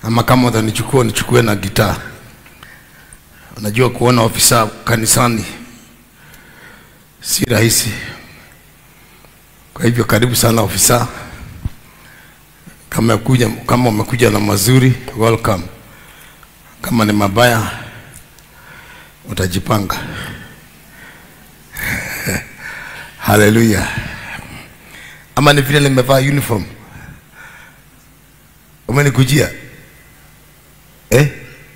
ama kama utanichukua nichukue na gitaa. Unajua kuona ofisa kanisani si rahisi. Kwa hivyo karibu sana ofisa. Kama kuja, kama umekuja na mazuri welcome. Kama ni mabaya utajipanga. Haleluya. Ama ni vile nimevaa uniform. Umenikujia? Eh?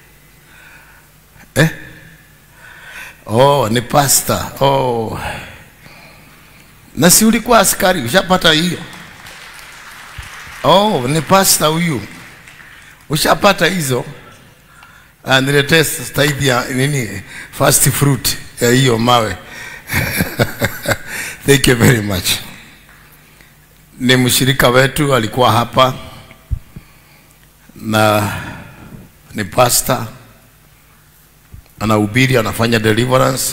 Eh? Oh, ni pasta. Oh. Na si ulikuwa askari, ushapata hiyo? Oh, ni pasta huyu. Ushapata hizo? Ah, niletee staidi ya nini? Fast fruit ya hiyo mawe. Thank you very much. Ni mshirika wetu alikuwa hapa na ni pastor anahubiri, anafanya deliverance.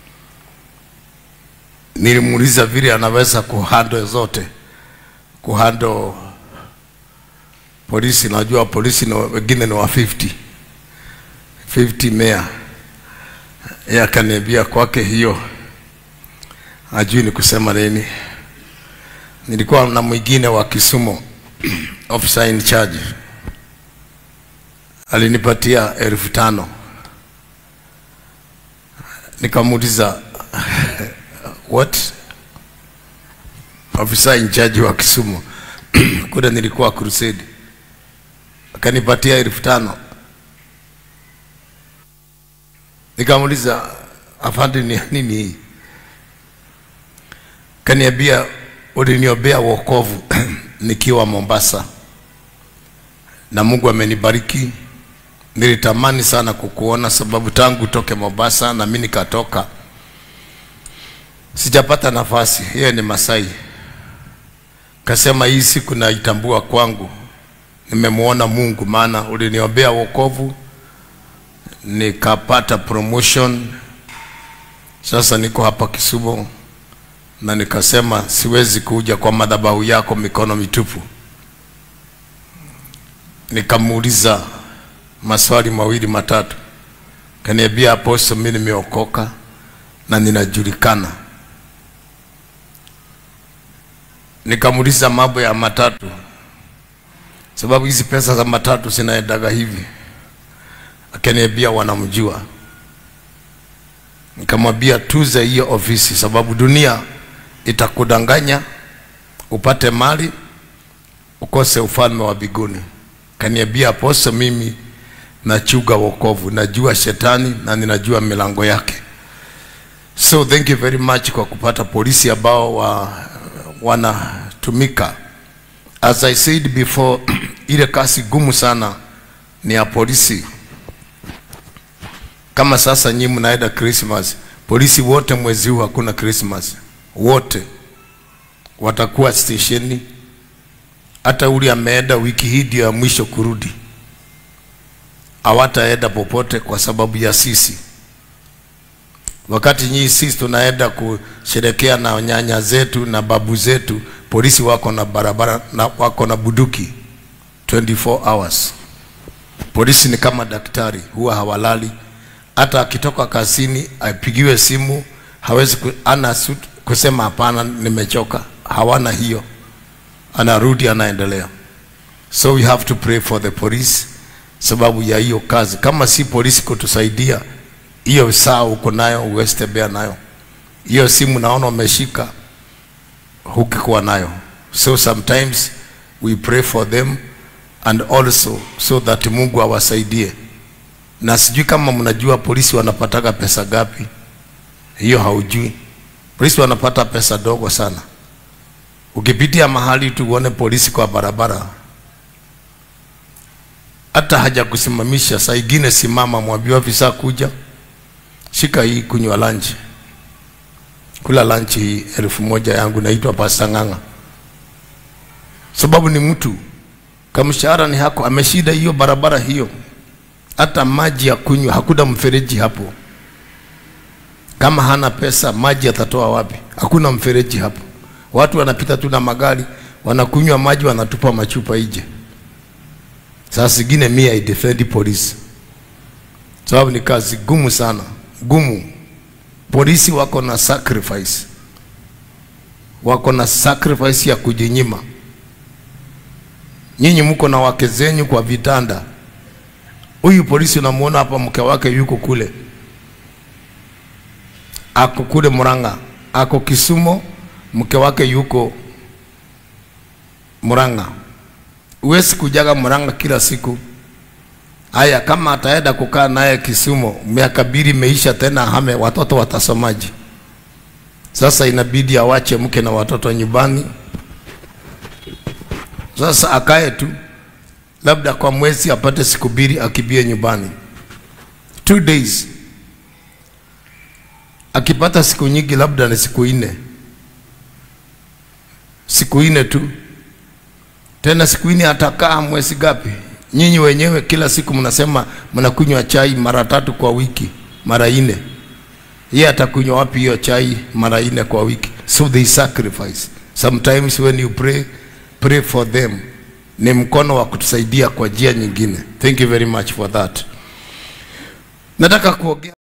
Nilimuuliza vile anaweza kuhandle zote, kuhandle polisi. Najua polisi ni wengine ni wa 50 50 mea, yeye akaniambia kwake hiyo hajui ni kusema nini. Nilikuwa na mwingine wa Kisumu officer in charge alinipatia elfu tano nikamuuliza what officer in charge wa Kisumu kule nilikuwa crusade, akanipatia elfu tano nikamuuliza afande, ni nini hii? Kaniambia uliniombea wokovu nikiwa Mombasa na Mungu amenibariki. Nilitamani sana kukuona, sababu tangu toke Mombasa na mimi nikatoka, sijapata nafasi. Yeye ni Masai, kasema hii siku naitambua kwangu, nimemuona Mungu, maana uliniombea wokovu nikapata promotion. Sasa niko hapa Kisumu na nikasema siwezi kuja kwa madhabahu yako mikono mitupu. Nikamuuliza maswali mawili matatu, kaniambia apostle, mimi nimeokoka na ninajulikana. Nikamuuliza mambo ya matatu, sababu hizi pesa za matatu zinaendaga hivi. Akaniambia wanamjua. Nikamwambia tuze hiyo ofisi, sababu dunia itakudanganya upate mali ukose ufalme wa biguni. Kaniambia apostle, mimi nachuga wokovu, najua shetani na ninajua milango yake. So thank you very much kwa kupata polisi ambao wa, wanatumika. As I said before, ile kasi gumu sana ni ya polisi. Kama sasa nyinyi mnaenda Christmas, polisi wote mwezi huu hakuna Christmas, wote watakuwa stesheni. Hata ule ameenda wiki hii ndio ya mwisho kurudi, hawataenda popote kwa sababu ya sisi. Wakati nyinyi sisi tunaenda kusherekea na nyanya zetu na babu zetu, polisi wako na barabara na wako na buduki 24 hours. Polisi ni kama daktari, huwa hawalali. Hata akitoka kazini apigiwe simu, hawezi ku, ana suit, kusema hapana, nimechoka. Hawana hiyo, anarudi anaendelea. So we have to pray for the police sababu ya hiyo kazi. Kama si polisi kutusaidia, hiyo saa uko nayo uwezi tembea nayo. Hiyo simu naona umeshika, hukikuwa nayo. So sometimes we pray for them and also so that Mungu awasaidie. Na sijui kama mnajua polisi wanapataga pesa gapi, hiyo haujui. Polisi wanapata pesa dogo sana. Ukipitia mahali tu uone polisi kwa barabara, hata haja kusimamisha, saa ingine simama, mwambie afisa kuja, shika hii, kunywa lunch, kula lunch hii elfu moja yangu, naitwa Pastor Ng'ang'a, sababu ni mtu kamshahara ni hako, ameshida hiyo barabara hiyo, hata maji ya kunywa hakuna mfereji hapo. Kama hana pesa, maji atatoa wapi? Hakuna mfereji hapo. Watu wanapita tu na magari, wanakunywa maji, wanatupa machupa nje. Saa zingine mimi I defend polisi, sababu ni kazi gumu sana, gumu. Polisi wako na sacrifice, wako na sacrifice ya kujinyima. Nyinyi mko na wake zenyu kwa vitanda. Huyu polisi unamuona hapa, mke wake yuko kule, ako kule Murang'a, ako Kisumu, mke wake yuko Murang'a. Huwezi kujaga Murang'a kila siku. Haya, kama ataenda kukaa naye Kisumu, miaka mbili imeisha, tena hame, watoto watasomaji? Sasa inabidi awache mke na watoto nyumbani. Sasa akae tu, labda kwa mwezi apate siku mbili akibie nyumbani, two days. Akipata siku nyingi, labda ni siku nne, siku nne tu tena siku nne atakaa mwezi gapi? Nyinyi wenyewe kila siku mnasema mnakunywa chai mara tatu kwa wiki, mara nne. Yeye atakunywa wapi hiyo chai mara nne kwa wiki? So they sacrifice. Sometimes when you pray, pray for them. Ni mkono wa kutusaidia kwa njia nyingine. Thank you very much for that. Nataka kuongea